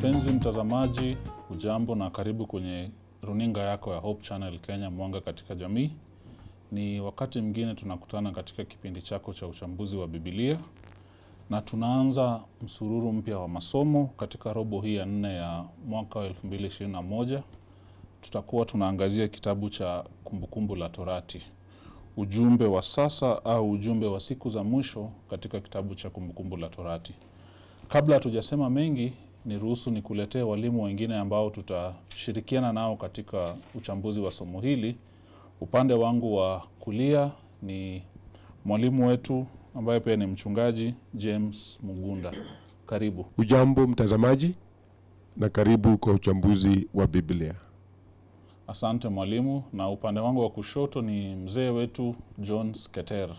Mpenzi mtazamaji, ujambo na karibu kwenye runinga yako ya Hope Channel Kenya, mwanga katika jamii. Ni wakati mwingine tunakutana katika kipindi chako cha uchambuzi wa Biblia, na tunaanza msururu mpya wa masomo katika robo hii ya nne ya mwaka wa 2021. Tutakuwa tunaangazia kitabu cha Kumbukumbu la Torati, ujumbe wa sasa au ujumbe wa siku za mwisho katika kitabu cha Kumbukumbu la Torati. Kabla hatujasema mengi, niruhusu nikuletee walimu wengine ambao tutashirikiana nao katika uchambuzi wa somo hili. Upande wangu wa kulia ni mwalimu wetu ambaye pia ni mchungaji James Mugunda. Karibu. Ujambo mtazamaji, na karibu kwa uchambuzi wa Biblia. Asante mwalimu. Na upande wangu wa kushoto ni mzee wetu John Sketer.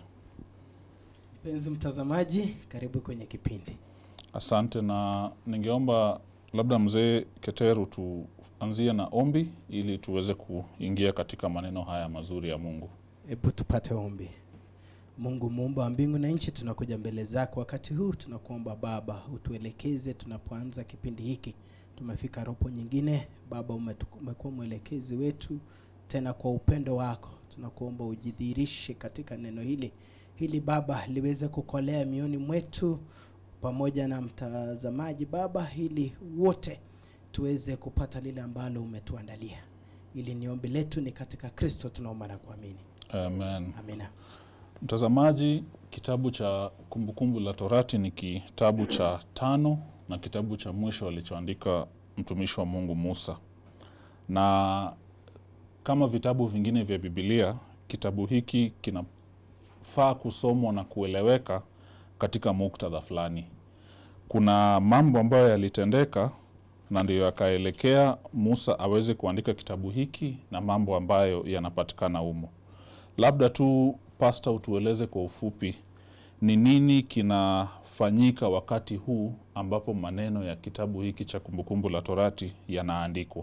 Mpenzi mtazamaji, karibu kwenye kipindi. Asante, na ningeomba labda mzee Keteru tuanzie na ombi ili tuweze kuingia katika maneno haya mazuri ya Mungu. Hebu tupate ombi. Mungu muumba wa mbingu na nchi, tunakuja mbele zako wakati huu, tunakuomba Baba utuelekeze tunapoanza kipindi hiki. Tumefika robo nyingine, Baba umetu- umekuwa mwelekezi wetu, tena kwa upendo wako tunakuomba ujidhihirishe katika neno hili, hili Baba liweze kukolea mioni mwetu pamoja na mtazamaji Baba, ili wote tuweze kupata lile ambalo umetuandalia. Ili ni ombi letu, ni katika Kristo tunaomba na kuamini, Amen. amina. Mtazamaji, kitabu cha Kumbukumbu la Torati ni kitabu cha tano na kitabu cha mwisho alichoandika mtumishi wa Mungu Musa, na kama vitabu vingine vya Biblia, kitabu hiki kinafaa kusomwa na kueleweka katika muktadha fulani. Kuna mambo ambayo yalitendeka na ndiyo yakaelekea Musa aweze kuandika kitabu hiki na mambo ambayo yanapatikana humo. Labda tu pasta, utueleze kwa ufupi ni nini kinafanyika wakati huu ambapo maneno ya kitabu hiki cha Kumbukumbu la Torati yanaandikwa.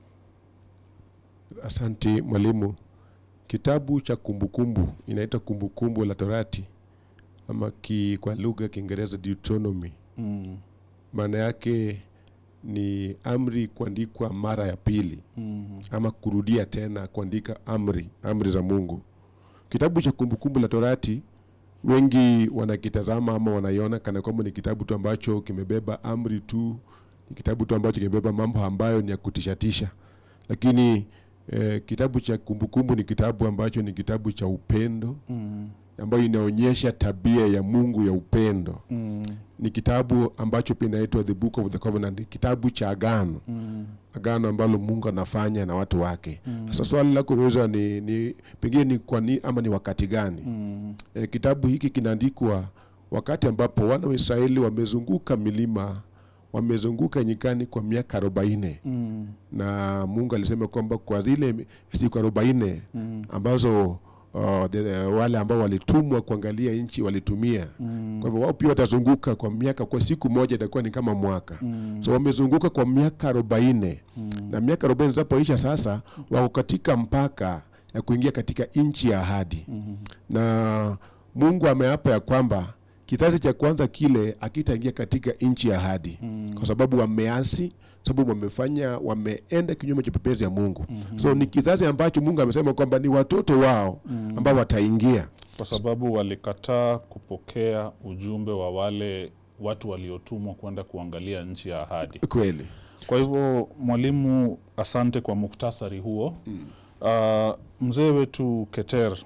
Asante mwalimu. Kitabu cha kumbukumbu inaitwa Kumbukumbu la Torati ama ki, kwa lugha ya Kiingereza Deuteronomy. Mm, Maana yake ni amri kuandikwa mara ya pili mm, ama kurudia tena kuandika amri, amri za Mungu. Kitabu cha Kumbukumbu la Torati wengi wanakitazama ama wanaiona kana kwamba ni kitabu tu ambacho kimebeba amri tu, ni kitabu tu ambacho kimebeba mambo ambayo ni ya kutishatisha, lakini eh, kitabu cha Kumbukumbu ni kitabu ambacho ni kitabu cha upendo mm, ambayo inaonyesha tabia ya Mungu ya upendo. mm, Ni kitabu ambacho pia inaitwa the book of the covenant, kitabu cha agano mm, agano ambalo Mungu anafanya na watu wake. Mm. Sasa swali lako unaweza ni, ni pengine ni kwa ni, ama ni wakati gani? mm, E, kitabu hiki kinaandikwa wakati ambapo wana wa Israeli wamezunguka milima, wamezunguka nyikani kwa miaka arobaini mm, na Mungu alisema kwamba kwa zile siku arobaini mm, ambazo uh, the, wale ambao walitumwa kuangalia nchi walitumia mm, kwa hivyo wao pia watazunguka kwa miaka, kwa siku moja itakuwa ni kama mwaka mm, so wamezunguka kwa miaka arobaini mm, na miaka arobaini zinapoisha sasa wako katika mpaka ya kuingia katika nchi ya ahadi mm, na mungu ameapa ya kwamba kizazi cha kwanza kile akitaingia katika nchi ya ahadi mm, kwa sababu wameasi sababu wamefanya wameenda kinyume cha pepezi ya mungu so ni kizazi ambacho mungu amesema kwamba ni watoto wao ambao wataingia kwa sababu walikataa kupokea ujumbe wa wale watu waliotumwa kwenda kuangalia nchi ya ahadi. kweli Kwa hivyo mwalimu, asante kwa muktasari huo. Uh, mzee wetu Keter,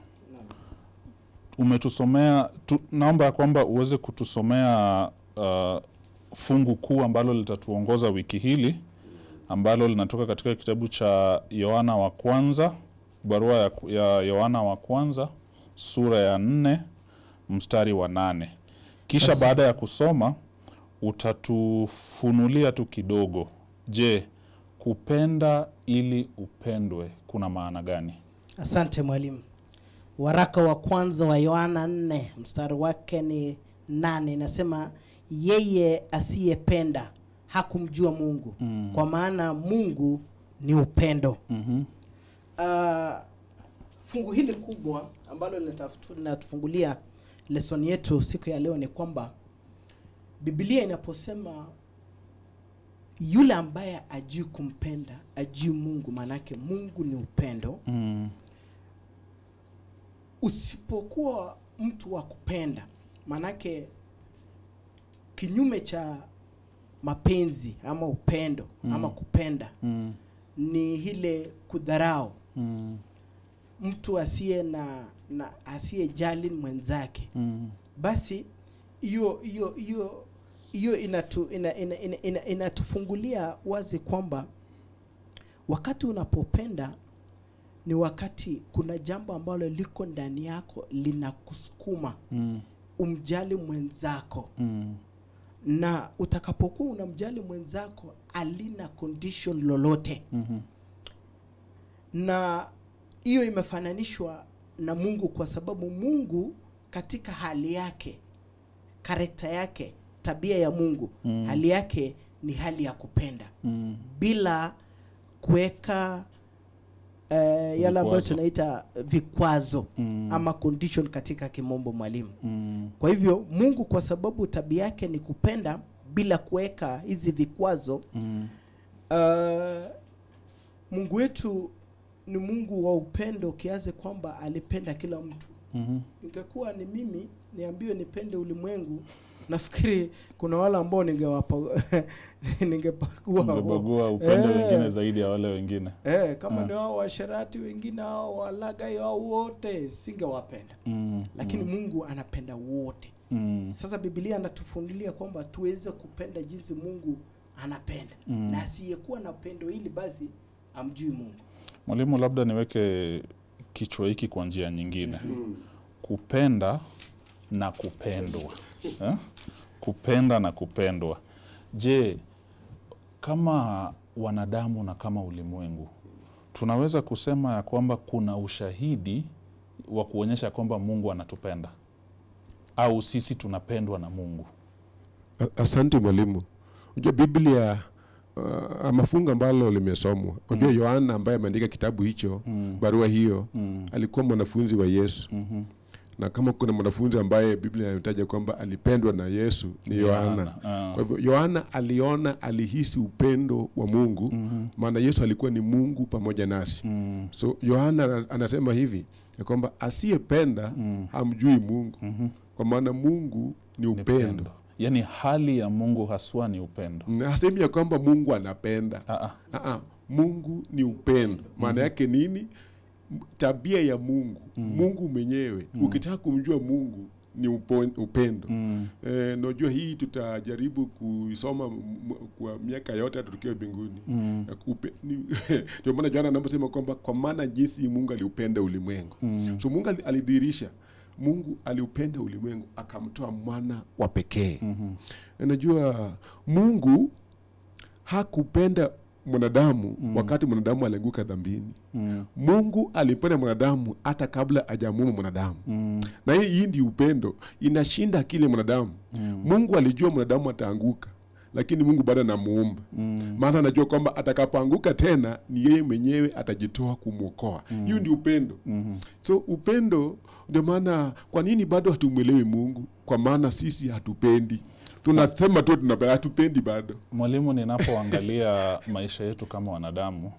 umetusomea tu, naomba ya kwamba uweze kutusomea uh, fungu kuu ambalo litatuongoza wiki hili ambalo linatoka katika kitabu cha Yohana wa kwanza, barua ya, ya Yohana wa kwanza sura ya nne mstari wa nane. Kisha Basi- baada ya kusoma utatufunulia tu kidogo. Je, kupenda ili upendwe kuna maana gani? Asante mwalimu. Waraka wa kwanza wa Yohana 4 mstari wake ni nane, inasema yeye asiyependa hakumjua Mungu Mm. kwa maana Mungu ni upendo. Mhm. Uh, fungu hili kubwa ambalo linatafutu- linatufungulia lesoni yetu siku ya leo ni kwamba Biblia inaposema yule ambaye ajui kumpenda ajui mungu maanake mungu ni upendo Mm. usipokuwa mtu wa kupenda maanake kinyume cha mapenzi ama upendo Mm. ama kupenda Mm. ni ile kudharau Mm. mtu asiye na, na asiyejali mwenzake Mm. basi hiyo hiyo hiyo hiyo inatu, ina, ina, ina, ina, inatufungulia wazi kwamba wakati unapopenda ni wakati kuna jambo ambalo liko ndani yako linakusukuma Mm. umjali mwenzako Mm. na utakapokuwa unamjali mwenzako alina condition lolote Mhm. na hiyo imefananishwa na mungu kwa sababu mungu katika hali yake karekta yake tabia ya mungu Mm. hali yake ni hali ya kupenda Mm. bila kuweka uh, yale ambayo Vikwazo. tunaita vikwazo Mm. ama condition katika kimombo mwalimu Mm. kwa hivyo mungu kwa sababu tabia yake ni kupenda bila kuweka hizi vikwazo Mm. uh, mungu wetu ni mungu wa upendo kiasi kwamba alipenda kila mtu Mhm. ingekuwa ni mimi niambiwe nipende ulimwengu nafikiri kuna wale ambao ningewapa ningepakua Umebagua upendo Eh. wengine zaidi ya wale wengine. eh, kama Ah. ni wao washerati wengine hao walagai hao wote singewapenda Mm. lakini Mm. mungu anapenda wote Mm. sasa bibilia anatufundilia kwamba tuweze kupenda jinsi mungu anapenda Mm. na asiyekuwa na pendo hili basi amjui mungu Mwalimu, labda niweke kichwa hiki kwa njia nyingine. Kupenda na kupendwa eh? Kupenda na kupendwa. Je, kama wanadamu na kama ulimwengu tunaweza kusema ya kwamba kuna ushahidi wa kuonyesha kwamba Mungu anatupenda au sisi tunapendwa na Mungu? A- Asante mwalimu. Unajua Biblia uh, ama fungu ambalo limesomwa. Unajua Yohana ambaye ameandika kitabu hicho, Mm. barua hiyo, Mm. alikuwa mwanafunzi wa Yesu. Mhm. Na kama kuna mwanafunzi ambaye Biblia inataja kwamba alipendwa na Yesu ni Yohana. Ah. Kwa hivyo Yohana aliona, alihisi upendo wa Mungu, Mhm. maana Yesu alikuwa ni Mungu pamoja nasi. Mm. So Yohana ana- anasema hivi ya kwamba asiyependa Mm. hamjui Mungu, Mhm. kwa maana Mungu ni Ni upendo. Yaani hali ya Mungu haswa ni upendo. Mm, Hasemi ya kwamba Mungu anapenda. Ah, ah. Aa, Mungu ni upendo. Maana yake nini? M- Tabia ya Mungu, Mungu mwenyewe. Ukitaka kumjua Mungu ni upo, upendo. Mm. Eh, najua hii tutajaribu kuisoma m- m- kwa miaka yote hata tukiwa mbinguni. Mm. Na kupe- ni- Ndio maana Yohana anaposema kwamba kwa maana jinsi Mungu aliupenda ulimwengu. Mm. So Mungu ali- alidhihirisha Mungu aliupenda ulimwengu akamtoa mwana wa pekee. Mhm. Unajua Mungu hakupenda mwanadamu wakati mwanadamu alianguka dhambini. Mm. Mungu alimpenda mwanadamu hata kabla hajamuumba mwanadamu. Mm. Na hii hii ndio upendo, inashinda akili ya mwanadamu. Mungu alijua mwanadamu ataanguka, lakini Mungu bado anamuumba. Mm. Maana anajua kwamba atakapoanguka tena ni yeye mwenyewe atajitoa kumwokoa. Hiyo ndio upendo. Mhm. So upendo ndio maana, kwa nini bado hatumwelewi Mungu? Kwa maana sisi hatupendi, tunasema tu tunapenda, hatupendi bado. Mwalimu, ninapoangalia maisha yetu kama wanadamu,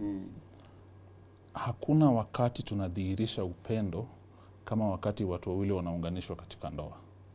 hakuna wakati tunadhihirisha upendo kama wakati watu wawili wanaunganishwa katika ndoa,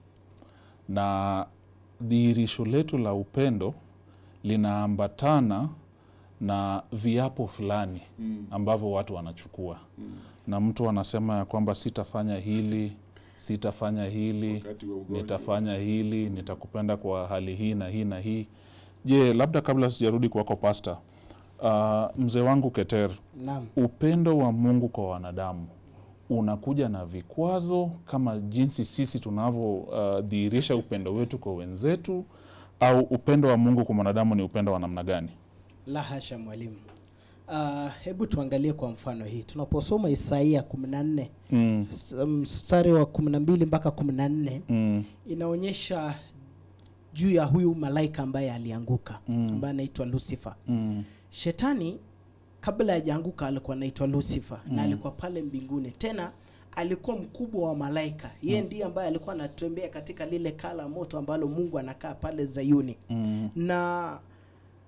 na dhihirisho letu la upendo linaambatana na viapo fulani ambavyo watu wanachukua, na mtu anasema ya kwamba sitafanya hili, sitafanya hili, Wakati wa ugonjwa. nitafanya hili, nitakupenda kwa hali hii na hii na hii. Je, labda kabla sijarudi kwako pasta, uh, mzee wangu Keter, naam upendo wa Mungu kwa wanadamu unakuja na vikwazo kama jinsi sisi tunavyodhihirisha upendo wetu kwa wenzetu, au upendo wa Mungu kwa mwanadamu ni upendo wa namna gani? la hasha mwalimu uh, hebu tuangalie kwa mfano hii tunaposoma isaia 14 Mm, s- mstari wa 12 mpaka 14 mm, inaonyesha juu ya huyu malaika ambaye alianguka Mm. ambaye anaitwa lucifer mm, shetani kabla hajaanguka alikuwa anaitwa lucifer na alikuwa pale mbinguni tena alikuwa mkubwa wa malaika yeye ndiye ambaye alikuwa anatembea katika lile kala moto ambalo mungu anakaa pale zayuni mm, na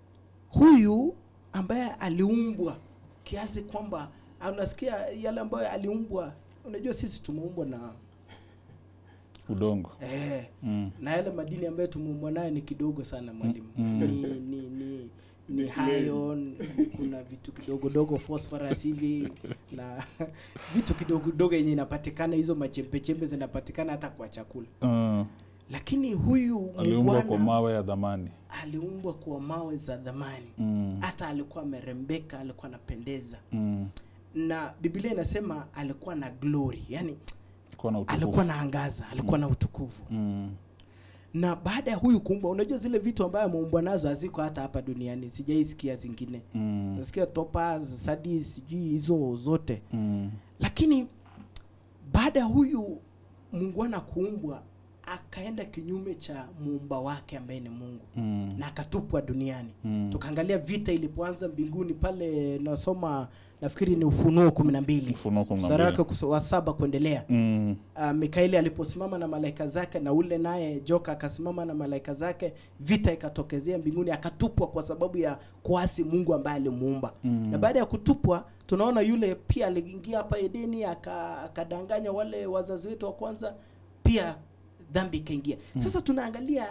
huyu ambaye aliumbwa kiasi kwamba unasikia yale ambayo aliumbwa unajua sisi tumeumbwa na udongo eh, mm. na yale madini ambayo tumeumbwa nayo ni kidogo sana mwalimu Mm. ni, ni, ni ni iron kuna vitu kidogo dogo phosphorus hivi na vitu kidogo dogo yenye inapatikana hizo machembechembe zinapatikana hata kwa chakula uh, lakini huyu aliumbwa kwa muungwana mawe ya dhamani aliumbwa kwa mawe za dhamani mm. hata alikuwa amerembeka alikuwa anapendeza mm. na biblia inasema alikuwa na glory yani Alikuwa na utukufu. alikuwa na angaza alikuwa na utukufu mm. na baada ya huyu kuumbwa unajua zile vitu ambayo ameumbwa nazo haziko hata hapa duniani sijaisikia zingine Mm. nasikia topaz sadis sijui hizo zote Mm. lakini baada ya huyu muungwana kuumbwa akaenda kinyume cha muumba wake ambaye ni mungu Mm. na akatupwa duniani Mm. tukaangalia vita ilipoanza mbinguni pale nasoma nafikiri ni ufunuo kumi na mbili Ufunuo kumi na mstari mbili. wake kus- wa saba kuendelea Mm. uh, mikaeli aliposimama na malaika zake na ule naye joka akasimama na malaika zake vita ikatokezea mbinguni akatupwa kwa sababu ya kuasi mungu ambaye alimuumba Mm. na baada ya kutupwa tunaona yule pia aliingia hapa edeni aka- akadanganya wale wazazi wetu wa kwanza pia dhambi ikaingia sasa tunaangalia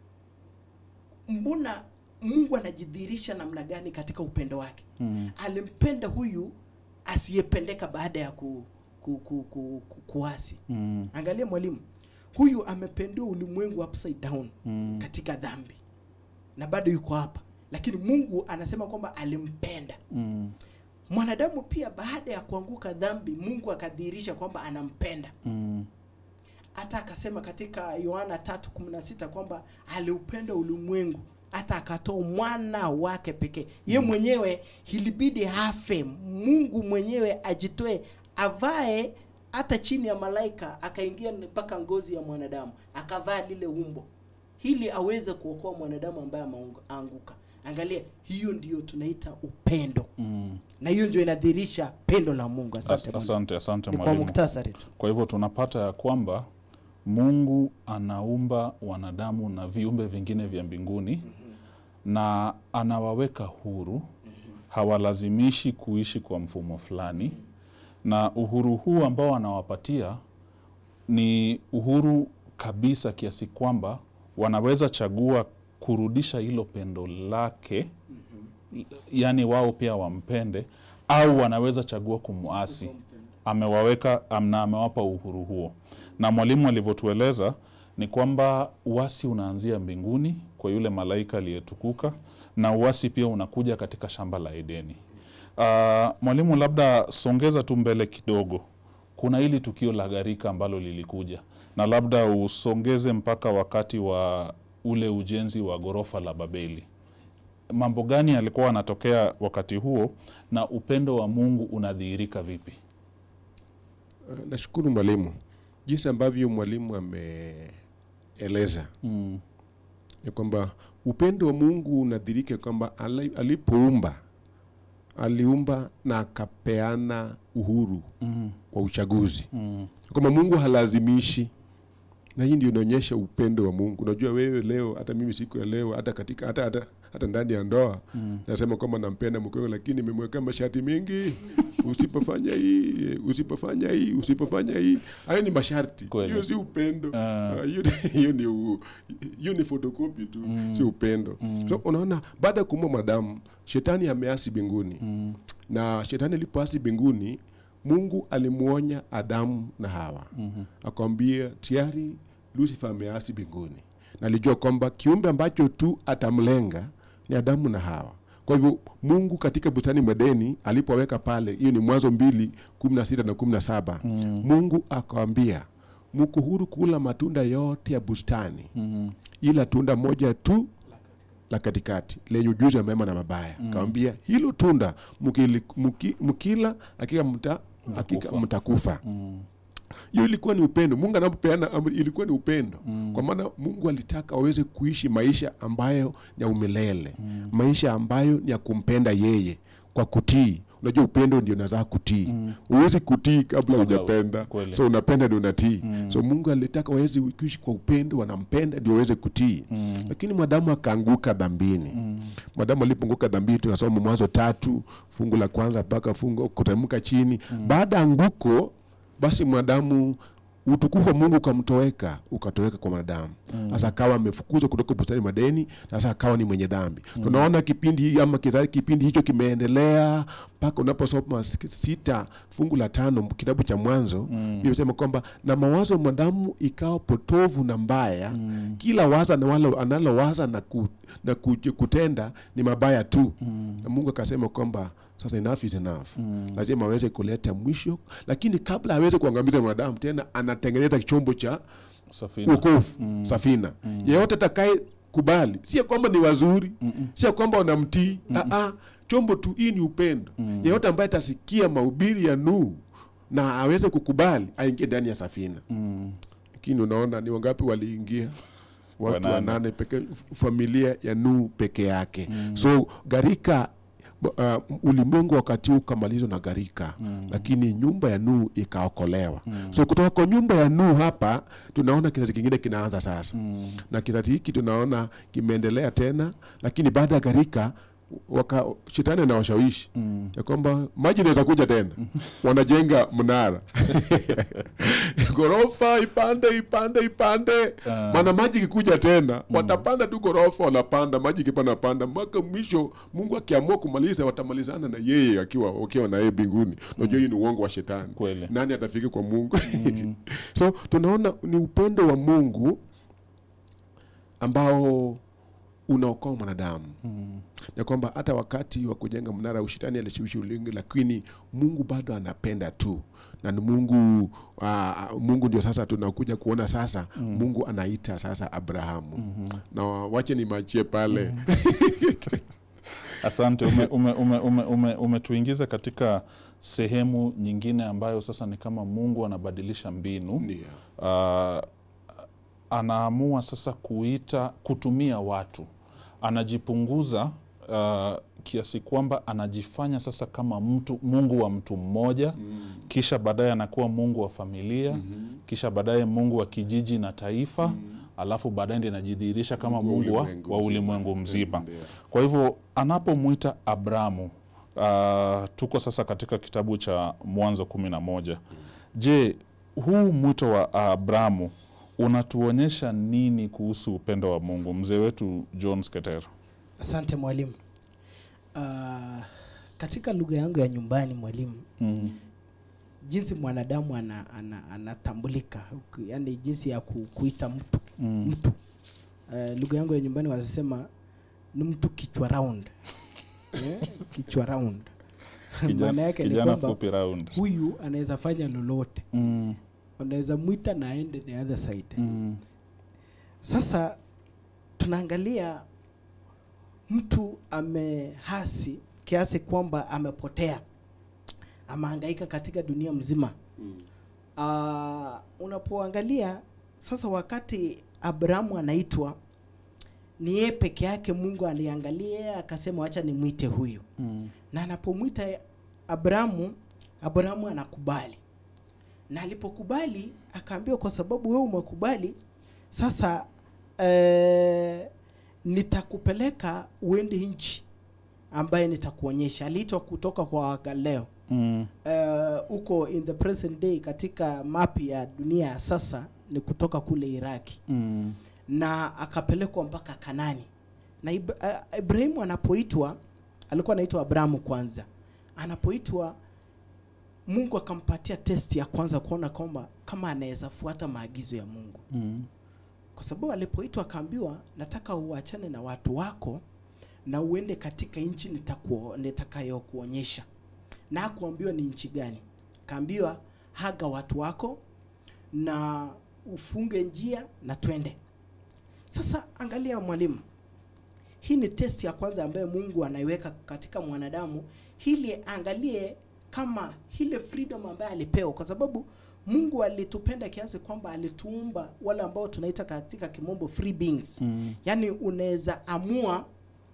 mbona mungu anajidhihirisha namna gani katika upendo wake Mm. alimpenda huyu asiyependeka baada ya ku, ku, ku, ku, ku, kuasi Mm. angalia mwalimu huyu amependewa ulimwengu upside down Mm. katika dhambi na bado yuko hapa lakini mungu anasema kwamba alimpenda Mm. mwanadamu pia baada ya kuanguka dhambi mungu akadhihirisha kwamba anampenda Mm. hata akasema katika yohana 3:16 kwamba aliupenda ulimwengu hata akatoa mwana wake pekee ye mwenyewe ilibidi afe mungu mwenyewe ajitoe avae hata chini ya malaika akaingia mpaka ngozi ya mwanadamu akavaa lile umbo ili aweze kuokoa mwanadamu ambaye ameanguka angalia hiyo ndiyo tunaita upendo Mm. na hiyo ndio inadhihirisha pendo la mungu asante, As- Mungu. asante asante ni kwa mwalimu muktasari tu kwa hivyo tunapata ya kwamba mungu anaumba wanadamu na viumbe vingine vya mbinguni na anawaweka huru hawalazimishi kuishi kwa mfumo fulani na uhuru huu ambao anawapatia ni uhuru kabisa kiasi kwamba wanaweza chagua kurudisha hilo pendo lake yaani wao pia wampende au wanaweza chagua kumwasi amewaweka am- na amewapa uhuru huo na mwalimu alivyotueleza ni kwamba uasi unaanzia mbinguni kwa yule malaika aliyetukuka na uasi pia unakuja katika shamba la edeni uh, mwalimu labda songeza tu mbele kidogo kuna hili tukio la gharika ambalo lilikuja na labda usongeze mpaka wakati wa ule ujenzi wa ghorofa la babeli mambo gani yalikuwa yanatokea wakati huo na upendo wa mungu unadhihirika vipi Uh, nashukuru mwalimu jinsi ambavyo mwalimu ameeleza mm. ya kwamba upendo wa mungu unadhirika kwamba ali- alipoumba aliumba na akapeana uhuru Mm. wa uchaguzi Mm. kwamba mungu halazimishi na hii ndio inaonyesha upendo wa mungu unajua wewe leo hata mimi siku ya leo hata katika hata, hata, hata ndani ya ndoa Mm. nasema kwamba nampenda mkeo lakini nimemwekea masharti mengi usipofanya hii usipofanya hii usipofanya hii hayo ni masharti Kweli. hiyo si upendo Ah. Ah, hiyo ni- hiyo ni u- hiyo ni fotokopi tu Mm. si upendo Mm. so unaona baada ya kuumba mwanadamu shetani ameasi mbinguni Mm. na shetani alipoasi mbinguni mungu alimuonya adamu na hawa Mhm. akamwambia tayari lucifer ameasi mbinguni na alijua kwamba kiumbe ambacho tu atamlenga ni adamu na hawa kwa hivyo mungu katika bustani medeni alipoweka pale hiyo ni mwanzo mbili kumi na sita na kumi na saba Mm. mungu akawambia muko huru kula matunda yote ya bustani Mhm. ila tunda moja tu la katikati lenye ujuzi wa mema na mabaya mm. kawambia hilo tunda mukili, muki, mukila hakika mta, hakika Mtakufa. mtakufa Mm. hiyo ilikuwa ni upendo mungu anapopeana amri ilikuwa ni upendo Mm. kwa maana mungu alitaka waweze kuishi maisha ambayo ni ya umilele mm. maisha ambayo ni ya kumpenda yeye kwa kutii unajua upendo ndio nazaa kutii Mm. huwezi kutii kabla Kabla hujapenda kweli. so unapenda ndio unatii Mm. so mungu alitaka waweze kuishi kwa upendo wanampenda ndio waweze kutii Mm. lakini mwanadamu akaanguka dhambini Mm. madamu alipunguka dhambini tunasoma mwanzo tatu fungu la kwanza mpaka fungu kuteremka chini baada ya anguko basi mwanadamu utukufu wa mungu ukamtoweka ukatoweka kwa mwanadamu sasa akawa amefukuzwa kutoka bustani madeni sasa akawa ni mwenye dhambi tunaona kipindi hii ama kizazi kipindi hicho kimeendelea mpaka unaposoma s- sita fungu la tano kitabu cha mwanzo mm. sema kwamba na mawazo ya mwanadamu ikawa potovu na mbaya mm. kila waza na wala analowaza na, ku, na ku, kutenda ni mabaya tu mm. na mungu akasema kwamba sasa enough is enough mm. lazima aweze kuleta mwisho lakini kabla aweze kuangamiza mwanadamu tena anatengeneza chombo cha Safina. wokovu mm. safina mm. yeyote atakaye kubali sio kwamba ni wazuri Mm-mm. sio kwamba wanamtii Aa, chombo tu hii ni upendo mm. yeyote ambaye atasikia mahubiri ya Nuhu na aweze kukubali aingie ndani ya safina Mm. lakini unaona ni wangapi waliingia watu Wanane. wanane peke familia ya Nuhu peke yake mm. so gharika uh, ulimwengu wakati huu ukamalizwa na gharika mm. lakini nyumba ya Nuhu ikaokolewa mm. so kutoka kwa nyumba ya Nuhu hapa tunaona kizazi kingine kinaanza sasa mm. na kizazi hiki tunaona kimeendelea tena lakini baada ya gharika waka shetani anawashawishi mm. ya kwamba maji inaweza kuja tena wanajenga mnara ghorofa ipande ipande ipande Ah. maana maji ikikuja tena watapanda tu ghorofa wanapanda maji ikipanda panda mpaka mwisho mungu akiamua kumaliza watamalizana na yeye akiwa wakiwa na yeye mbinguni unajua hii ni uongo wa shetani Kweli. nani atafika kwa mungu so tunaona ni upendo wa mungu ambao unaokoa mwanadamu mm. na kwamba hata wakati wa kujenga mnara ushitani alishawishi ulingi lakini mungu bado anapenda tu na ni mungu uh, mungu ndio sasa tunakuja kuona sasa mm. mungu anaita sasa abrahamu mm-hmm. na wache nimachie pale mm. Asante, umetuingiza ume, ume, ume, umetuingiza katika sehemu nyingine ambayo sasa ni kama Mungu anabadilisha mbinu Ndio. uh, anaamua sasa kuita kutumia watu, anajipunguza uh, kiasi kwamba anajifanya sasa kama mtu Mungu wa mtu mmoja mm. kisha baadaye anakuwa Mungu wa familia mm-hmm. kisha baadaye Mungu wa kijiji na taifa mm. alafu baadaye ndiye anajidhihirisha kama Mungu wa Mungu wa, ulimwengu wa mzima. ulimwengu mzima. Ndio. Kwa hivyo anapomwita Abramu uh, tuko sasa katika kitabu cha Mwanzo kumi na moja. Je, huu mwito wa Abramu unatuonyesha nini kuhusu upendo wa Mungu? Mzee wetu John Sketer. asante mwalimu uh, katika lugha yangu ya nyumbani mwalimu mm. jinsi mwanadamu ana, ana, anatambulika uki- yani jinsi ya ku, kuita mtu Mm. mtu uh, lugha yangu ya nyumbani wanasema ni mtu kichwa round eh, kichwa round maana Kijana, yake ni kijana kwamba fupi round. huyu anaweza fanya lolote Mm. unaweza mwita na aende the other side Mm. sasa tunaangalia mtu amehasi kiasi kwamba amepotea amehangaika katika dunia mzima uh, unapoangalia sasa wakati abrahamu anaitwa ni yeye peke yake mungu aliangalia yeye akasema wacha nimwite huyu Mm. na anapomwita abrahamu abrahamu anakubali na alipokubali akaambiwa kwa sababu wewe umekubali sasa eh, nitakupeleka uende nchi ambaye nitakuonyesha aliitwa kutoka kwa wagaleo Mm. eh, huko in the present day katika mapi ya dunia ya sasa ni kutoka kule iraki Mm. na akapelekwa mpaka Kanani. Na Ib uh, Ibrahimu anapoitwa alikuwa anaitwa Abrahamu kwanza. Anapoitwa Mungu akampatia testi ya kwanza kuona kwamba kama anaweza fuata maagizo ya Mungu, Mm. kwa sababu alipoitwa akaambiwa, nataka uachane na watu wako na uende katika nchi nitakuo- nitakayokuonyesha. Na hakuambiwa ni nchi gani, kaambiwa haga watu wako na ufunge njia na twende. Sasa angalia mwalimu, hii ni test ya kwanza ambayo Mungu anaiweka katika mwanadamu ili angalie kama ile freedom ambayo alipewa, kwa sababu Mungu alitupenda kiasi kwamba alituumba wale ambao tunaita katika kimombo free beings Mm. yaani unaweza amua,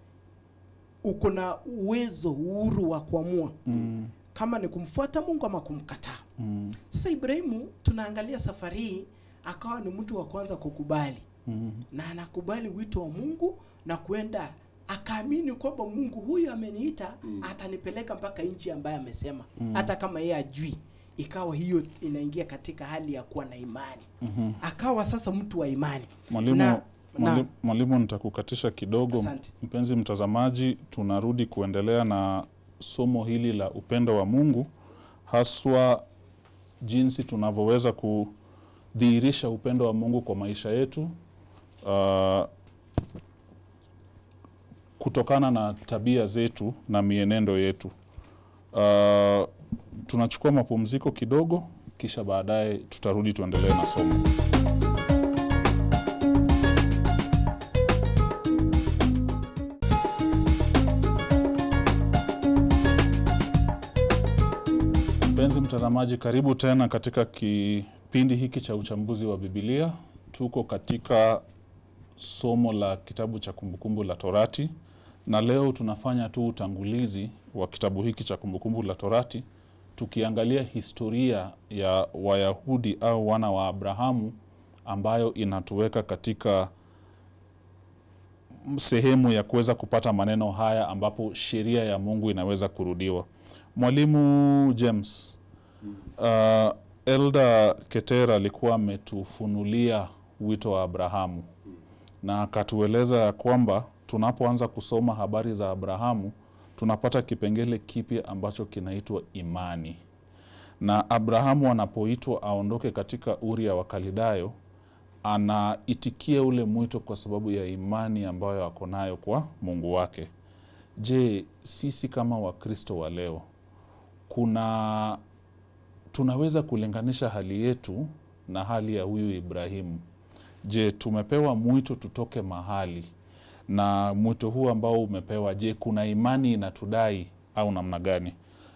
uko na uwezo uhuru wa kuamua Mm. kama ni kumfuata Mungu ama kumkataa. Mm. Sasa Ibrahimu tunaangalia safari hii akawa ni mtu wa kwanza kukubali Mm. na anakubali wito wa Mungu na kwenda akaamini kwamba mungu huyu ameniita atanipeleka mpaka nchi ambayo amesema hata kama yeye ajui ikawa hiyo inaingia katika hali ya kuwa na imani akawa sasa mtu wa imani Mwalimu, Na- mwali- na- mwalimu nitakukatisha kidogo. Asante. Mpenzi mtazamaji, tunarudi kuendelea na somo hili la upendo wa Mungu, haswa jinsi tunavyoweza kudhihirisha upendo wa Mungu kwa maisha yetu uh, kutokana na tabia zetu na mienendo yetu. Uh, tunachukua mapumziko kidogo, kisha baadaye tutarudi tuendelee na somo. Mpenzi mtazamaji, karibu tena katika kipindi hiki cha uchambuzi wa Biblia. Tuko katika somo la kitabu cha Kumbukumbu la Torati, na leo tunafanya tu utangulizi wa kitabu hiki cha Kumbukumbu la Torati, tukiangalia historia ya Wayahudi au wana wa Abrahamu ambayo inatuweka katika sehemu ya kuweza kupata maneno haya ambapo sheria ya Mungu inaweza kurudiwa. Mwalimu James, uh, Elda Ketera alikuwa ametufunulia wito wa Abrahamu na akatueleza ya kwamba tunapoanza kusoma habari za Abrahamu tunapata kipengele kipya ambacho kinaitwa imani, na Abrahamu anapoitwa aondoke katika Uria wa Kalidayo anaitikia ule mwito kwa sababu ya imani ambayo ako nayo kwa Mungu wake. Je, sisi kama Wakristo wa leo kuna tunaweza kulinganisha hali yetu na hali ya huyu Ibrahimu? Je, tumepewa mwito tutoke mahali, na mwito huu ambao umepewa, je, kuna imani inatudai au namna gani?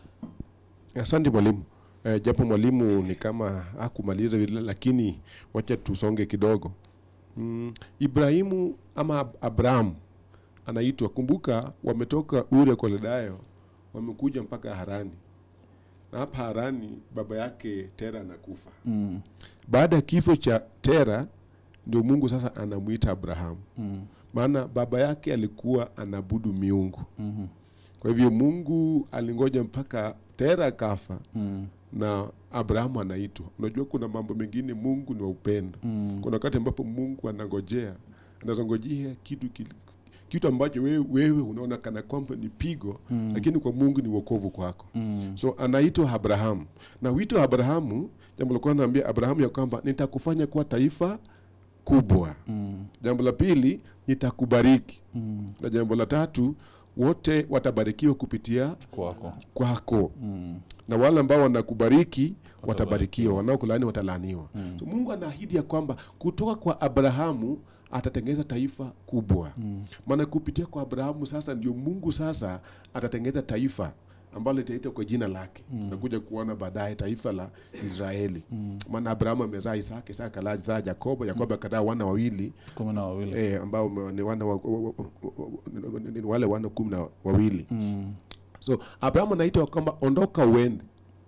Asante mwalimu. E, japo mwalimu ni kama hakumaliza vile, lakini wacha tusonge kidogo. Mm, Ibrahimu ama Ab- Abrahamu anaitwa, kumbuka, wametoka Uri ya Kaledayo wamekuja mpaka Harani, na hapa Harani baba yake Tera anakufa. Mm, Baada ya kifo cha Tera ndio Mungu sasa anamwita Abrahamu, mm, maana baba yake alikuwa anabudu miungu. mhm, Kwa hivyo Mungu alingoja mpaka Tera kafa mm, na Abrahamu anaitwa. Unajua kuna mambo mengine, Mungu ni wa upendo. mm, Kuna wakati ambapo Mungu anangojea, anazongojea kitu kil- kitu ambacho wewe, wewe unaona kana kwamba ni pigo Mm. lakini kwa Mungu ni wokovu kwako. mm, So anaitwa Abrahamu, na wito wa Abrahamu, jambo la kwanza naambia Abrahamu ya kwamba nitakufanya kuwa taifa kubwa. mm, Jambo la pili nitakubariki, mm, na jambo la tatu wote watabarikiwa kupitia kwako. kwako Mm, na wale ambao wanakubariki Watabarikiwa. watabarikiwa, wanaokulaani watalaaniwa. Mm. So Mungu anaahidi ya kwamba kutoka kwa Abrahamu atatengeneza taifa kubwa. mm, Maana kupitia kwa Abrahamu sasa ndio Mungu sasa atatengeneza taifa ambalo litaitwa kwa jina lake. Tutakuja kuona baadaye taifa la Israeli. Maana Abrahamu amezaa Isaka, Isaka akazaa Yakobo, Yakobo akazaa wana wawili kumi na wawili. eh, ambao ni wana wa, wa, wa, wa, ni wale wana kumi na wawili. Mm, So Abrahamu anaitwa kwamba ondoka uende,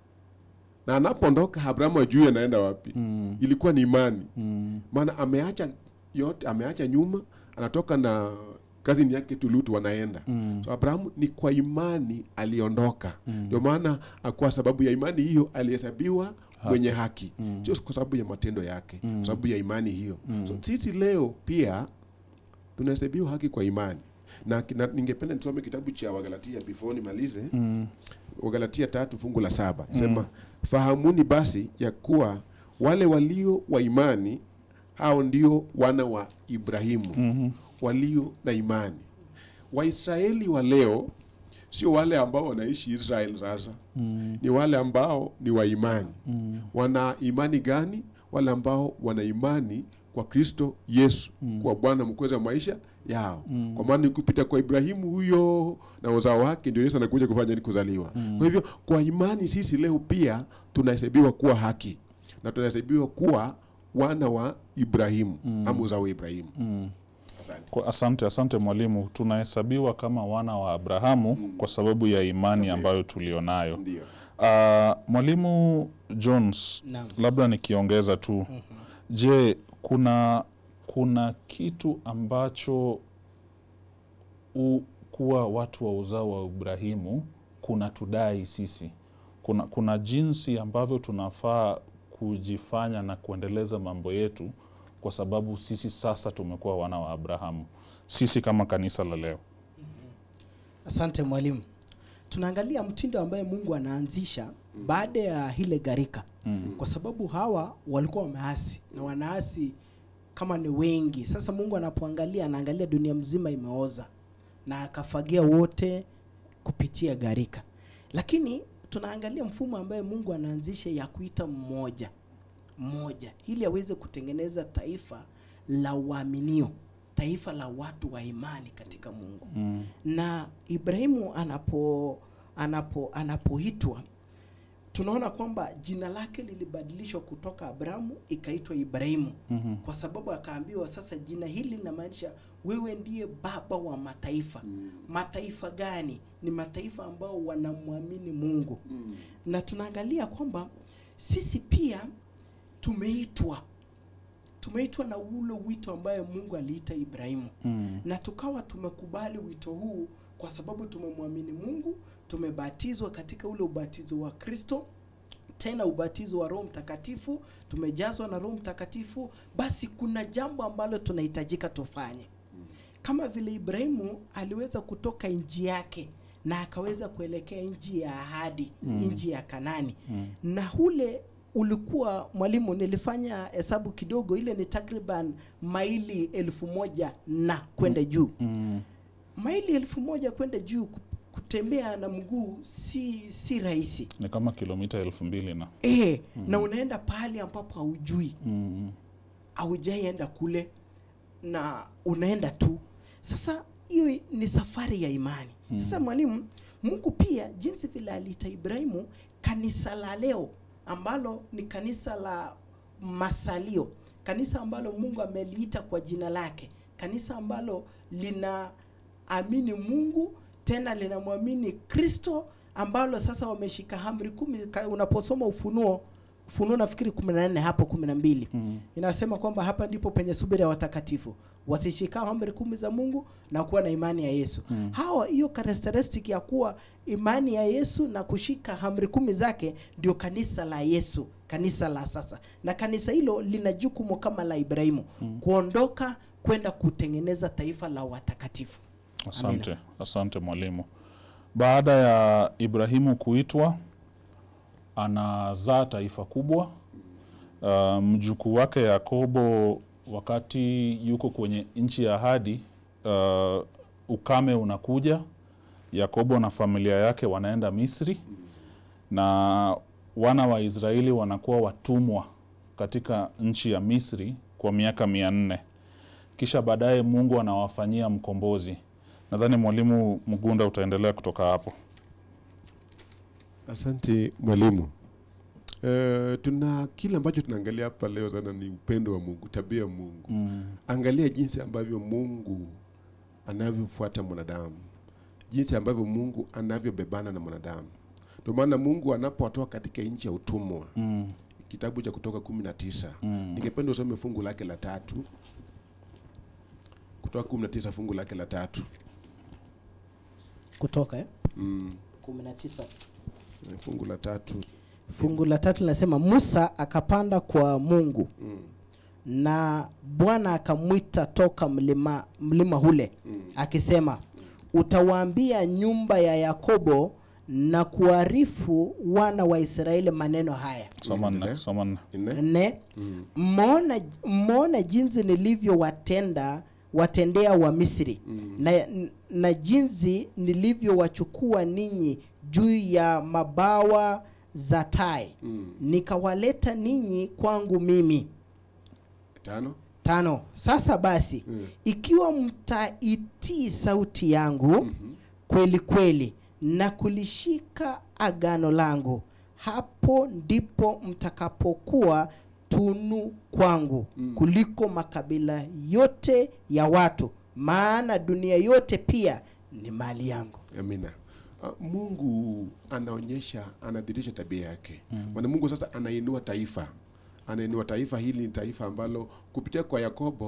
na anapoondoka Abrahamu ajui anaenda wapi. mm, Ilikuwa ni imani, mm, maana ameacha yote, ameacha nyuma, anatoka na kazini yake Tulutu wanaenda mm, so Abrahamu ni kwa imani aliondoka, ndio maana kwa sababu ya imani hiyo alihesabiwa mwenye haki, sio kwa sababu ya matendo yake, kwa sababu ya imani hiyo. So sisi leo pia tunahesabiwa haki kwa imani na, na ningependa nisome kitabu cha Wagalatia before nimalize mm, Wagalatia tatu fungu la saba sema fahamuni basi ya kuwa wale walio wa imani hao ndio wana wa Ibrahimu mhm, walio na imani. Waisraeli wa leo sio wale ambao wanaishi Israel sasa, mm, ni wale ambao ni wa imani. mm, Wana imani gani? Wale ambao wana imani kwa Kristo Yesu kwa Bwana mkweza maisha yao, kwa maana ni kupita kwa Ibrahimu huyo na uzao wake ndio Yesu anakuja kufanya nini? Kuzaliwa. Kwa hivyo kwa imani sisi leo pia tunahesabiwa kuwa haki na tunahesabiwa kuwa wana wa Ibrahimu ama uzao wa Ibrahimu. mm. Asante. Kwa- Asante, asante mwalimu. Tunahesabiwa kama wana wa Abrahamu kwa sababu ya imani ambayo tulionayo. Ndio. Uh, mwalimu Jones, Naam. labda nikiongeza tu, je, kuna kuna kitu ambacho u, kuwa watu wa uzao wa Ibrahimu kuna tudai sisi, kuna, kuna jinsi ambavyo tunafaa kujifanya na kuendeleza mambo yetu, kwa sababu sisi sasa tumekuwa wana wa Abrahamu, sisi kama kanisa la leo. Asante mwalimu. Tunaangalia mtindo ambaye Mungu anaanzisha baada ya ile gharika, Mm. kwa sababu hawa walikuwa wameasi na wanaasi kama ni wengi. Sasa Mungu anapoangalia, anaangalia dunia mzima imeoza na akafagia wote kupitia gharika, lakini tunaangalia mfumo ambaye Mungu anaanzisha ya kuita mmoja mmoja ili aweze kutengeneza taifa la uaminio, taifa la watu wa imani katika Mungu Mm. na Ibrahimu anapo anapo anapoitwa tunaona kwamba jina lake lilibadilishwa kutoka Abrahamu ikaitwa Ibrahimu Mhm. kwa sababu akaambiwa sasa jina hili linamaanisha wewe ndiye baba wa mataifa. Mataifa gani? Ni mataifa ambao wanamwamini Mungu. Na tunaangalia kwamba sisi pia tumeitwa tumeitwa na ule wito ambaye Mungu aliita Ibrahimu Mm. na tukawa tumekubali wito huu kwa sababu tumemwamini Mungu, tumebatizwa katika ule ubatizo wa Kristo, tena ubatizo wa Roho Mtakatifu, tumejazwa na Roho Mtakatifu. Basi kuna jambo ambalo tunahitajika tufanye, kama vile Ibrahimu aliweza kutoka nchi yake na akaweza kuelekea nchi ya ahadi, Mm. nchi ya Kanani Mm. na ule ulikuwa mwalimu, nilifanya hesabu kidogo, ile ni takriban maili elfu moja na kwenda juu. Mm. Maili elfu moja kwenda juu, ku- kutembea na mguu si si rahisi Ni kama kilomita elfu mbili na e, na unaenda pahali ambapo haujui, mm. haujaienda kule na unaenda tu. Sasa hiyo ni safari ya imani. Sasa mwalimu, Mungu pia jinsi vile aliita Ibrahimu, kanisa la leo ambalo ni kanisa la masalio, kanisa ambalo Mungu ameliita kwa jina lake, kanisa ambalo linaamini Mungu tena linamwamini Kristo, ambalo sasa wameshika amri kumi. Ka- Unaposoma Ufunuo, Ufunuo nafikiri 14 hapo 12 Mm. inasema kwamba hapa ndipo penye subira ya watakatifu wasishikao amri kumi za Mungu na kuwa na imani ya Yesu. Mm. Hawa hiyo characteristic ya kuwa imani ya Yesu na kushika amri kumi zake ndio kanisa la Yesu, kanisa la sasa. Na kanisa hilo lina jukumu kama la Ibrahimu kuondoka kwenda kutengeneza taifa la watakatifu. Asante, asante mwalimu. Baada ya Ibrahimu kuitwa, anazaa taifa kubwa. Uh, mjukuu wake Yakobo, wakati yuko kwenye nchi ya ahadi, uh, ukame unakuja. Yakobo na familia yake wanaenda Misri, na wana wa Israeli wanakuwa watumwa katika nchi ya Misri kwa miaka mia nne kisha baadaye Mungu anawafanyia mkombozi. Nadhani mwalimu Mgunda utaendelea kutoka hapo. Asante mwalimu. Uh, tuna kile ambacho tunaangalia hapa leo sana ni upendo wa Mungu, tabia ya Mungu. Mm. Angalia jinsi ambavyo Mungu anavyofuata mwanadamu, jinsi ambavyo Mungu anavyobebana na mwanadamu. Ndio maana Mungu anapowatoa katika nchi ya utumwa, Mm. kitabu cha Kutoka kumi na tisa Mm. ningependa usome fungu lake la tatu. Kutoka kumi na tisa fungu lake la tatu. Kutoka eh? Mm. 19 Fungu la tatu. fungu la tatu linasema Musa akapanda kwa Mungu Mm. na Bwana akamwita toka mlima, mlima ule akisema, utawaambia nyumba ya Yakobo na kuarifu wana wa Israeli maneno haya Soma nne, Endelea. soma nne. Nne. nne Mm. mmeona mmeona jinsi nilivyowatenda watendea wa Misri na, na jinsi nilivyowachukua ninyi juu ya mabawa za tai Mm. nikawaleta ninyi kwangu mimi Tano. tano sasa basi Mm. ikiwa mtaitii sauti yangu kweli kweli na kulishika agano langu hapo ndipo mtakapokuwa tunu kwangu kuliko makabila yote ya watu maana dunia yote pia ni mali yangu Amina. Uh, Mungu anaonyesha, anadhihirisha tabia yake. Maana Mungu sasa anainua taifa, anainua taifa hili. Ni taifa ambalo kupitia kwa Yakobo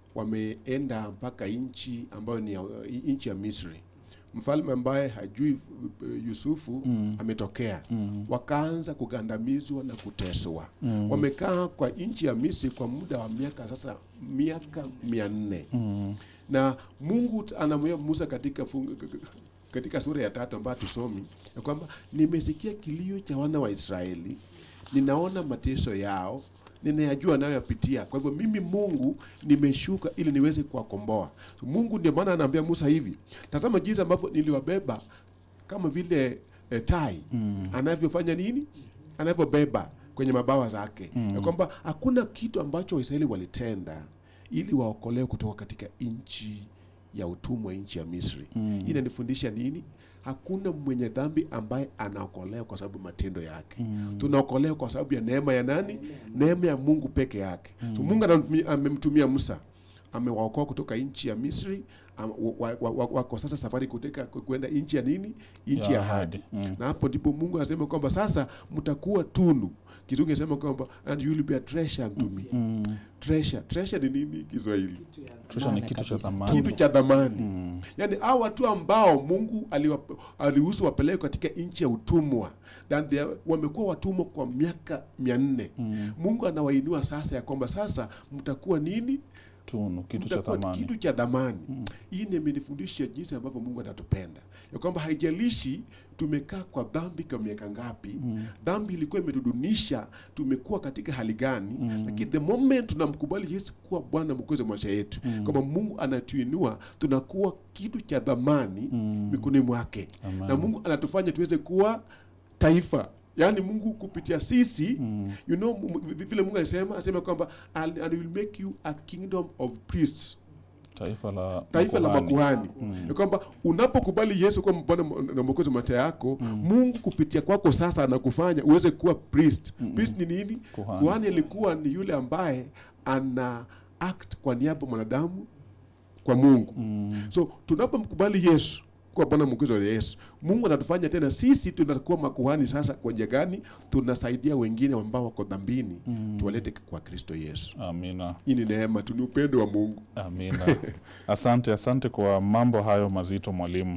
wameenda mpaka nchi ambayo ni ya- nchi ya Misri. Mfalme ambaye hajui uh, Yusufu Mm. ametokea, Mm. wakaanza kugandamizwa na kuteswa. Mm. Wamekaa kwa nchi ya Misri kwa muda wa miaka sasa miaka mia nne Mm. na Mungu t- anamwambia Musa katika fungu, k- k- katika sura ya tatu ambayo tusomi ya kwamba nimesikia kilio cha wana wa Israeli, ninaona mateso yao, ninayajua nayoyapitia. Kwa hivyo mimi Mungu nimeshuka ili niweze kuwakomboa. So, Mungu ndio maana anaambia Musa hivi, tazama jinsi ambavyo niliwabeba kama vile eh, tai Mm. anavyofanya nini, anavyobeba kwenye mabawa zake Mm. ya kwamba hakuna kitu ambacho Waisraeli walitenda ili waokolewe kutoka katika nchi ya utumwa, nchi ya Misri. Mm. Hii inanifundisha nini? Hakuna mwenye dhambi ambaye anaokolewa kwa sababu matendo yake. Mm. Tunaokolewa kwa sababu ya neema ya nani? Neema ya Mungu peke yake. So Mungu anamtumia- amemtumia Musa, amewaokoa kutoka nchi ya Misri, am- wa- wa- wa- wako sasa safari kuteka kwenda nchi ya nini? Nchi ya ahadi Mm. na hapo ndipo Mungu anasema kwamba sasa mtakuwa tunu. Kizungu inasema kwamba and you will be a treasure unto me. Mm. Treasure, treasure ni nini Kiswahili? Treasure ni Maana kitu cha kabisa. thamani. Kitu cha dhamani. Mm. Yaani hao watu ambao Mungu aliwap- aliruhusu wapelekwe katika nchi ya utumwa, then they are- wamekuwa watumwa kwa miaka mia nne. Mm. Mungu anawainua sasa ya kwamba sasa mtakuwa nini? Tunu, kitu cha Mtakuwa thamani. kitu cha dhamani. Hii ndio imenifundisha jinsi ambavyo Mungu anatupenda, ya kwamba haijalishi tumekaa kwa dhambi kwa miaka ngapi, dhambi ilikuwa imetudunisha, tumekuwa katika hali gani, lakini the moment tunamkubali Yesu kuwa Bwana mwokozi wa maisha yetu, kwamba Mungu anatuinua, tunakuwa kitu cha dhamani mikononi mwake, Amen. na Mungu anatufanya tuweze kuwa taifa yaani mungu kupitia sisi Mm. you know mu- vi- vile mungu alisema asema kwamba and, and will make you a kingdom of priests Taifa la taifa la makuhani. makuhani ya kwamba unapokubali yesu kuwa bwana na mwokozi wa maisha yako mungu kupitia kwako sasa anakufanya uweze kuwa priest priest ni nini Kuhani. kuhani alikuwa ni yule ambaye ana act kwa niaba ya mwanadamu kwa mungu Mm. so tunapomkubali yesu kuwa bwana mwokozi wa yesu mungu anatufanya tena sisi tunakuwa makuhani sasa kwa njia gani tunasaidia wengine ambao wako dhambini tuwalete kwa kristo yesu Amina. hii ni neema tu ni upendo wa mungu Amina. Asante, asante kwa mambo hayo mazito mwalimu.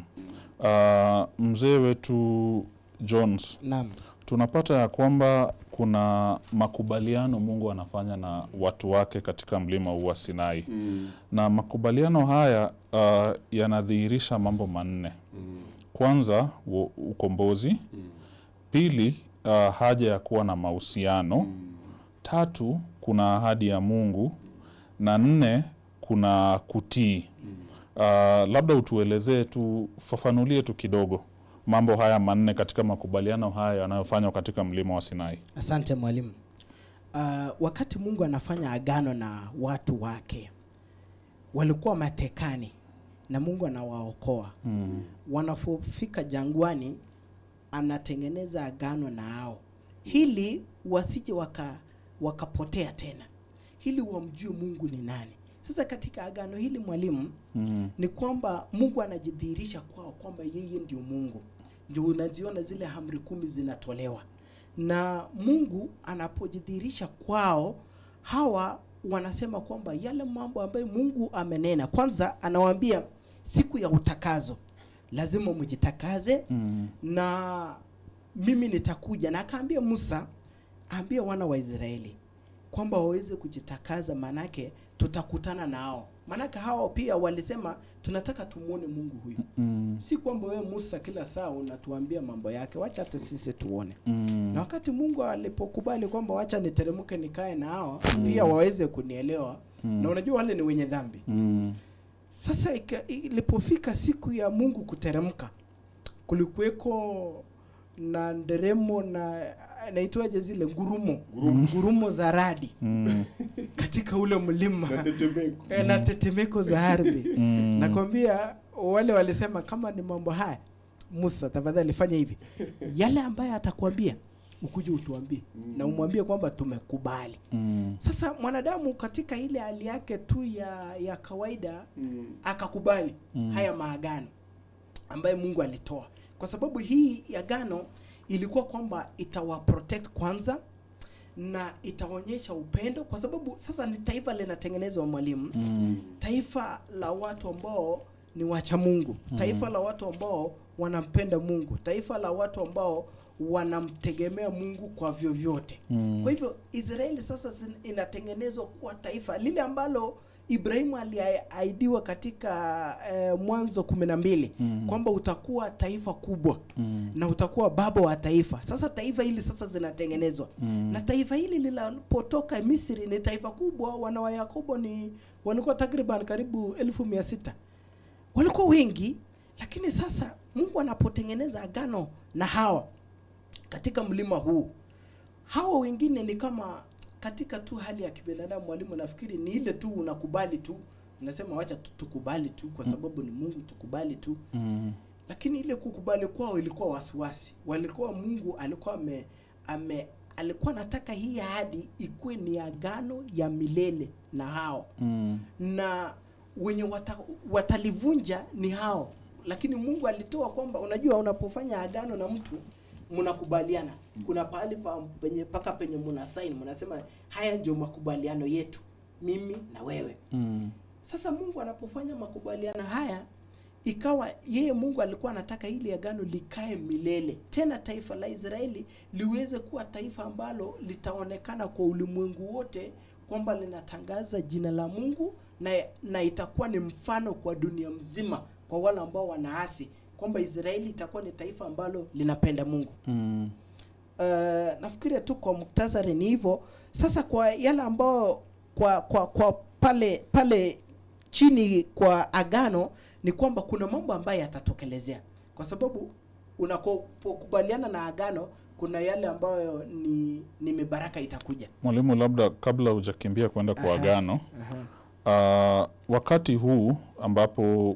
Uh, mzee wetu Jones, Naam. tunapata ya kwamba kuna makubaliano Mungu anafanya na watu wake katika mlima huu wa Sinai na makubaliano haya uh, yanadhihirisha mambo manne. Kwanza u- ukombozi, pili uh, haja ya kuwa na mahusiano, tatu kuna ahadi ya Mungu na nne kuna kutii. Uh, labda utuelezee tu, fafanulie tu kidogo mambo haya manne katika makubaliano haya yanayofanywa katika mlima wa Sinai. Asante mwalimu. Uh, wakati Mungu anafanya agano na watu wake, walikuwa matekani na Mungu anawaokoa. Mm. Wanapofika jangwani, anatengeneza agano na hao, hili wasije waka wakapotea tena, hili wamjue Mungu ni nani. Sasa katika agano hili mwalimu, Mm. ni kwamba Mungu anajidhihirisha kwao kwamba yeye ndio Mungu. Ndio unaziona zile amri kumi zinatolewa, na Mungu anapojidhihirisha kwao, hawa wanasema kwamba yale mambo ambayo Mungu amenena, kwanza anawaambia siku ya utakazo lazima mjitakaze Mm. na mimi nitakuja, na akaambia Musa, ambia wana wa Israeli kwamba waweze kujitakaza, manake tutakutana nao. Manake hao pia walisema tunataka tumuone Mungu huyu. Mm. Si kwamba wewe Musa kila saa unatuambia mambo yake, wacha hata sisi tuone. Mm. Na wakati Mungu alipokubali kwamba wacha niteremke nikae na hao pia waweze kunielewa, na unajua wale ni wenye dhambi. Mm. Sasa ika- ilipofika siku ya Mungu kuteremka, kulikuweko na nderemo na naitwaje zile ngurumo ngurumo za radi Mm. katika ule mlima Tetemeko. Eh, na tetemeko za ardhi. Mm. Nakwambia wale walisema kama ni mambo haya, Musa tafadhali fanya hivi, yale ambaye atakwambia ukuje utuambie na umwambie kwamba tumekubali. Mm. Sasa mwanadamu katika ile hali yake tu ya ya kawaida akakubali haya maagano ambaye Mungu alitoa, kwa sababu hii agano ilikuwa kwamba itawa protect kwanza, na itaonyesha upendo kwa sababu sasa ni taifa linatengenezwa mwalimu Mm. taifa la watu ambao ni wacha Mungu, taifa la watu ambao wanampenda Mungu, taifa la watu ambao wanamtegemea Mungu kwa vyovyote. Mm. Kwa hivyo Israeli sasa zin- inatengenezwa kuwa taifa lile ambalo Ibrahimu aliahidiwa katika eh, Mwanzo kumi na mbili Mm. kwamba utakuwa taifa kubwa Mm. na utakuwa baba wa taifa. Sasa taifa hili sasa zinatengenezwa Mm. na taifa hili linapotoka Misri ni taifa kubwa. Wana wa Yakobo ni walikuwa takriban karibu elfu mia sita walikuwa wengi, lakini sasa Mungu anapotengeneza agano na hawa katika mlima huu, hawa wengine ni kama katika tu hali ya kibinadamu. Mwalimu, nafikiri ni ile tu unakubali tu, unasema wacha tu tukubali tu, kwa sababu ni Mungu, tukubali tu Mm. lakini ile kukubali kwao ilikuwa wasiwasi. Walikuwa Mungu alikuwa ame, ame alikuwa anataka hii ahadi ikuwe ni agano ya milele na hao Mm. na wenye wata, watalivunja ni hao, lakini Mungu alitoa kwamba unajua, unapofanya agano na mtu mnakubaliana, kuna pahali pa penye paka penye mna sign, mnasema haya ndio makubaliano yetu, mimi na wewe. Mm. Sasa Mungu anapofanya makubaliano haya, ikawa yeye Mungu alikuwa anataka hili agano likae milele, tena taifa la Israeli liweze kuwa taifa ambalo litaonekana kwa ulimwengu wote kwamba linatangaza jina la Mungu na, na itakuwa ni mfano kwa dunia mzima kwa wale ambao wanaasi kwamba Israeli itakuwa ni taifa ambalo linapenda Mungu. Mm. Uh, nafikiria tu kwa muktasari ni hivyo. Sasa kwa yale ambao kwa kwa kwa pale pale chini kwa agano ni kwamba kuna mambo ambayo yatatokelezea, kwa sababu unapokubaliana na agano kuna yale ambayo ni ni mibaraka itakuja. Mwalimu, labda kabla hujakimbia kwenda kwa Aha. agano Aha. Uh, wakati huu ambapo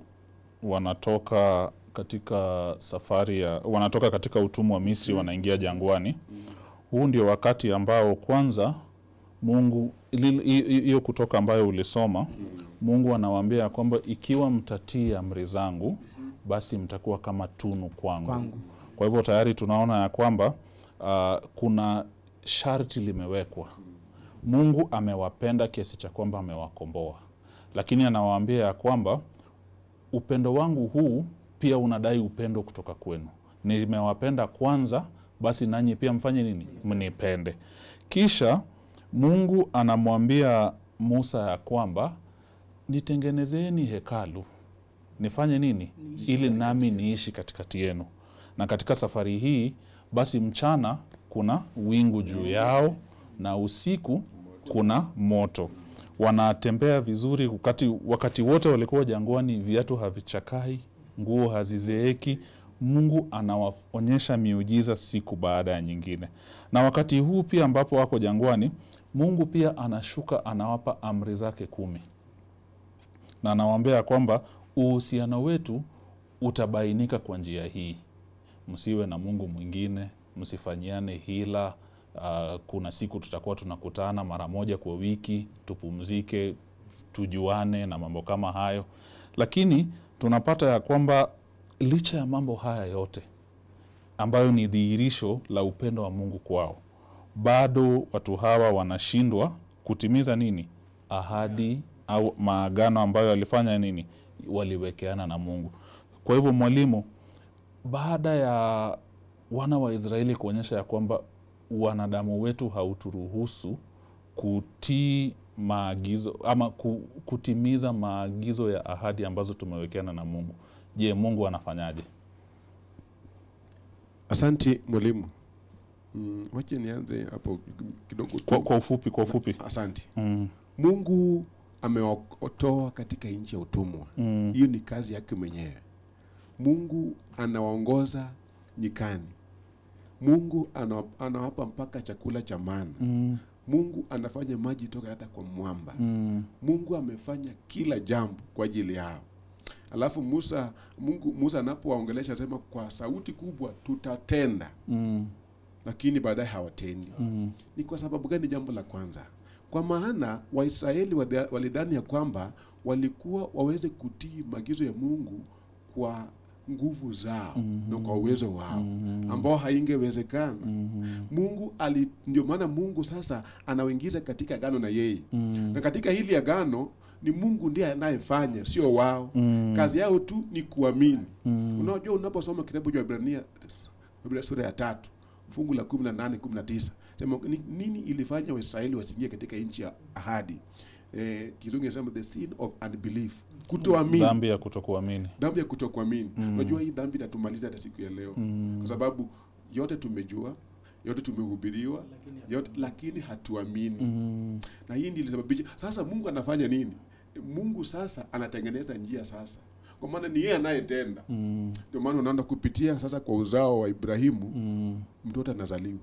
wanatoka katika safari ya wanatoka katika utumwa wa Misri wanaingia jangwani, huu ndio wakati ambao kwanza Mungu ili- hi- hi- hiyo kutoka ambayo ulisoma, Mungu anawaambia ya kwamba ikiwa mtatii amri zangu, basi mtakuwa kama tunu kwangu. Kwangu. Kwa hivyo tayari tunaona ya kwamba uh, kuna sharti limewekwa. Mungu amewapenda kiasi cha kwamba amewakomboa, lakini anawaambia ya kwamba upendo wangu huu pia unadai upendo kutoka kwenu. Nimewapenda kwanza, basi nanyi pia mfanye nini? Mnipende. Kisha Mungu anamwambia Musa ya kwamba nitengenezeni hekalu, nifanye nini? Ili nami niishi katikati yenu. Na katika safari hii basi, mchana kuna wingu juu yao na usiku kuna moto. Wanatembea vizuri wakati, wakati wote walikuwa jangwani, viatu havichakai, nguo hazizeeki. Mungu anawaonyesha miujiza siku baada ya nyingine, na wakati huu pia ambapo wako jangwani, Mungu pia anashuka anawapa amri zake kumi na anawaambia ya kwamba uhusiano wetu utabainika kwa njia hii: msiwe na mungu mwingine, msifanyiane hila. Uh, kuna siku tutakuwa tunakutana mara moja kwa wiki, tupumzike, tujuane na mambo kama hayo. Lakini tunapata ya kwamba licha ya mambo haya yote ambayo ni dhihirisho la upendo wa Mungu kwao, bado watu hawa wanashindwa kutimiza nini? Ahadi au maagano ambayo walifanya nini? Waliwekeana na Mungu. Kwa hivyo, mwalimu, baada ya wana wa Israeli kuonyesha ya kwamba wanadamu wetu hauturuhusu kutii maagizo ama ku- kutimiza maagizo ya ahadi ambazo tumewekeana na Mungu, je, Mungu anafanyaje? Asante mwalimu. Mm, wache nianze hapo kidogo tu. Kwa, kwa ufupi, kwa ufupi. Asante. Mm, Mungu amewaotoa katika nchi ya utumwa. mm, Hiyo ni kazi yake mwenyewe. Mungu anawaongoza nyikani. Mungu ana- anawapa mpaka chakula cha mana. mm, Mungu anafanya maji toka hata kwa mwamba. mm, Mungu amefanya kila jambo kwa ajili yao. Alafu Musa Mungu Musa anapowaongelesha asema kwa sauti kubwa tutatenda, mm, lakini baadaye hawatendi. mm, Ni kwa sababu gani? Jambo la kwanza, kwa maana Waisraeli walidhani ya kwamba walikuwa waweze kutii maagizo ya Mungu kwa nguvu zao na kwa uwezo wao ambao haingewezekana mungu ali ndio maana mungu sasa anawaingiza katika agano na yeye na katika hili agano ni mungu ndiye anayefanya sio wao kazi yao tu ni kuamini unajua unaposoma kitabu cha ibrania Biblia sura ya tatu fungu la kumi na nane kumi na tisa sema ni- nini ilifanya waisraeli wasiingie katika nchi ya ahadi eh, kizungu inasema the sin of unbelief kutoamini dhambi ya kutokuamini dhambi ya kutokuamini unajua hii dhambi itatumaliza hata siku ya leo kwa sababu yote tumejua yote tumehubiriwa yote lakini hatuamini na hii ndio ilisababisha sasa mungu anafanya nini mungu sasa anatengeneza njia sasa kwa maana ni yeye anayetenda ndio maana unaona kupitia sasa kwa uzao wa ibrahimu mtoto anazaliwa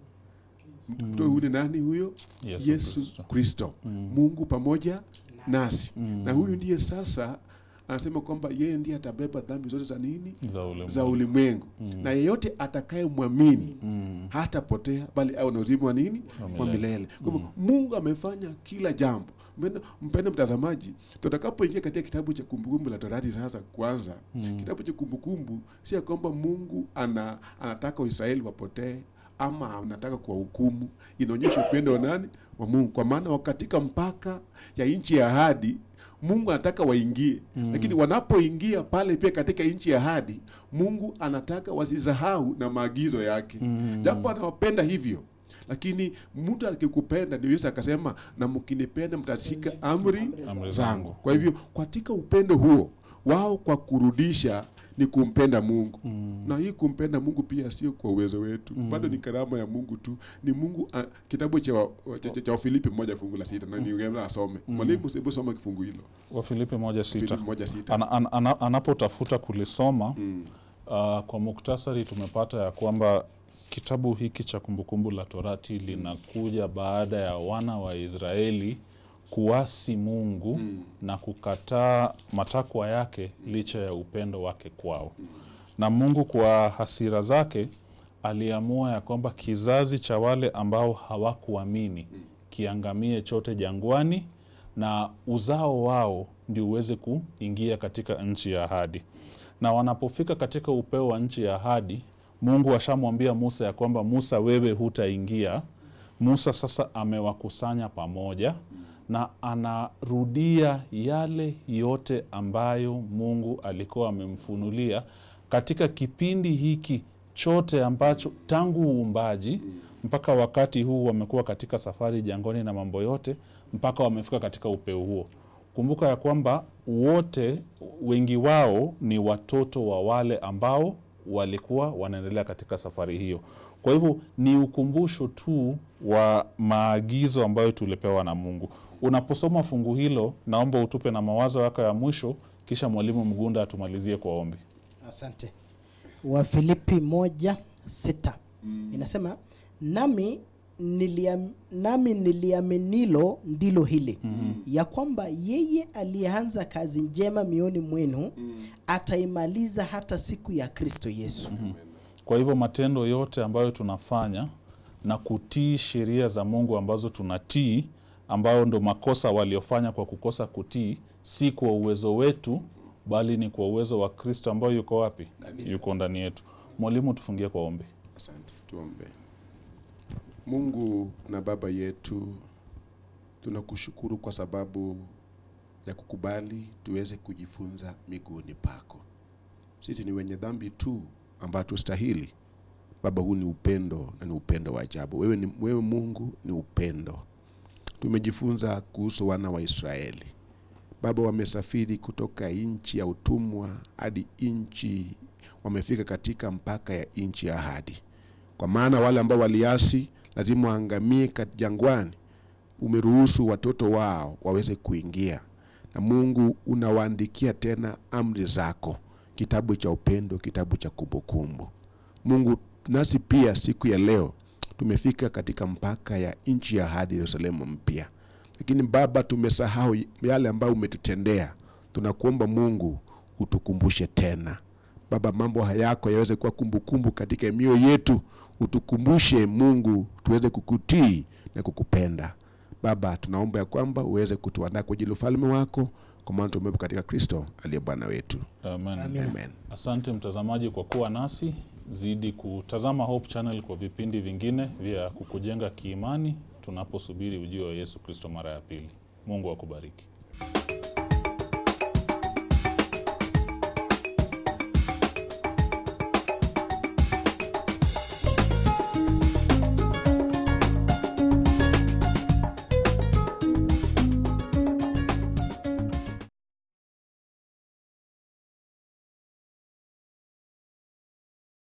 mtoto huyu ni nani huyo Yesu yesu Kristo. kristo mungu pamoja nasi na huyu ndiye sasa anasema kwamba yeye ndiye atabeba dhambi zote za nini za ulimwengu. za ulimwengu na yeyote atakayemwamini hatapotea bali awe na uzima wa nini Wa wa milele. milele kwa hivyo mungu amefanya kila jambo Mpendo- mpendo mtazamaji tutakapoingia katika kitabu cha kumbukumbu la torati sasa kwanza kitabu cha kumbukumbu si ya kwamba mungu ana, anataka waisraeli wapotee ama anataka kuwahukumu inaonyesha upendo wa nani wa mungu kwa maana katika mpaka ya nchi ya ahadi mungu anataka waingie lakini wanapoingia pale pia katika nchi ya ahadi mungu anataka wasisahau na maagizo yake japo anawapenda hivyo lakini mtu akikupenda ndio yesu akasema na mkinipenda mtashika amri Amri zangu zangu. kwa hivyo katika upendo huo wao kwa kurudisha ni kumpenda mungu na hii kumpenda mungu pia sio kwa uwezo wetu bado ni karama ya mungu tu ni mungu uh, kitabu cha wa- cha- cha- cha wafilipi moja fungu la sita na niungana asome mwalimu hebu soma kifungu hilo wafilipi moja sita Filipi moja sita ana, ana, ana, anapotafuta kulisoma Mm. uh, kwa muktasari tumepata ya kwamba kitabu hiki cha kumbukumbu la torati linakuja baada ya wana wa israeli kuasi mungu na kukataa matakwa yake licha ya upendo wake kwao na mungu kwa hasira zake aliamua ya kwamba kizazi cha wale ambao hawakuamini kiangamie chote jangwani na uzao wao ndio uweze kuingia katika nchi ya ahadi na wanapofika katika upeo wa nchi ya ahadi mungu ashamwambia musa ya kwamba musa wewe hutaingia musa sasa amewakusanya pamoja na anarudia yale yote ambayo mungu alikuwa amemfunulia katika kipindi hiki chote ambacho tangu uumbaji mpaka wakati huu wamekuwa katika safari jangoni na mambo yote mpaka wamefika katika upeo huo kumbuka ya kwamba wote wengi wao ni watoto wa wale ambao walikuwa wanaendelea katika safari hiyo kwa hivyo ni ukumbusho tu wa maagizo ambayo tulipewa na mungu unaposoma fungu hilo naomba utupe na mawazo yako ya mwisho kisha mwalimu mgunda atumalizie kwa ombi asante wafilipi moja sita inasema nami niliam, nami niliaminilo ndilo hili ya kwamba yeye aliyeanza kazi njema mioni mwenu ataimaliza hata siku ya kristo yesu kwa hivyo matendo yote ambayo tunafanya na kutii sheria za mungu ambazo tunatii ambayo ndo makosa waliofanya kwa kukosa kutii si kwa uwezo wetu bali ni kwa uwezo wa kristo ambayo yuko wapi yuko ndani yetu mwalimu tufungie kwa ombi Asante, tuombe. Mungu na Baba yetu, tunakushukuru kwa sababu ya kukubali tuweze kujifunza miguuni pako. Sisi ni wenye dhambi tu ambao tustahili. Baba, huu ni upendo na ni upendo wa ajabu. Wewe, ni, wewe Mungu ni upendo. Tumejifunza kuhusu wana wa Israeli. Baba, wamesafiri kutoka nchi ya utumwa hadi nchi, wamefika katika mpaka ya nchi ya ahadi kwa maana wale ambao waliasi lazima waangamie kat- jangwani. Umeruhusu watoto wao waweze kuingia, na Mungu unawaandikia tena amri zako, kitabu cha upendo, kitabu cha kumbukumbu. Mungu, nasi pia siku ya leo tumefika katika mpaka ya nchi ya ahadi, Yerusalemu mpya, lakini Baba, tumesahau yale ambayo umetutendea. Tunakuomba Mungu utukumbushe tena Baba, mambo hayako yaweze kuwa kumbukumbu katika mioyo yetu. Utukumbushe Mungu, tuweze kukutii na kukupenda. Baba, tunaomba ya kwamba uweze kutuandaa kwa ajili ya ufalme wako, kwa maana tumeomba katika Kristo aliye Bwana wetu. Amen. Amina. Amen. Asante mtazamaji kwa kuwa nasi. Zidi kutazama Hope Channel kwa vipindi vingine vya kukujenga kiimani tunaposubiri ujio wa Yesu Kristo mara ya pili. Mungu akubariki.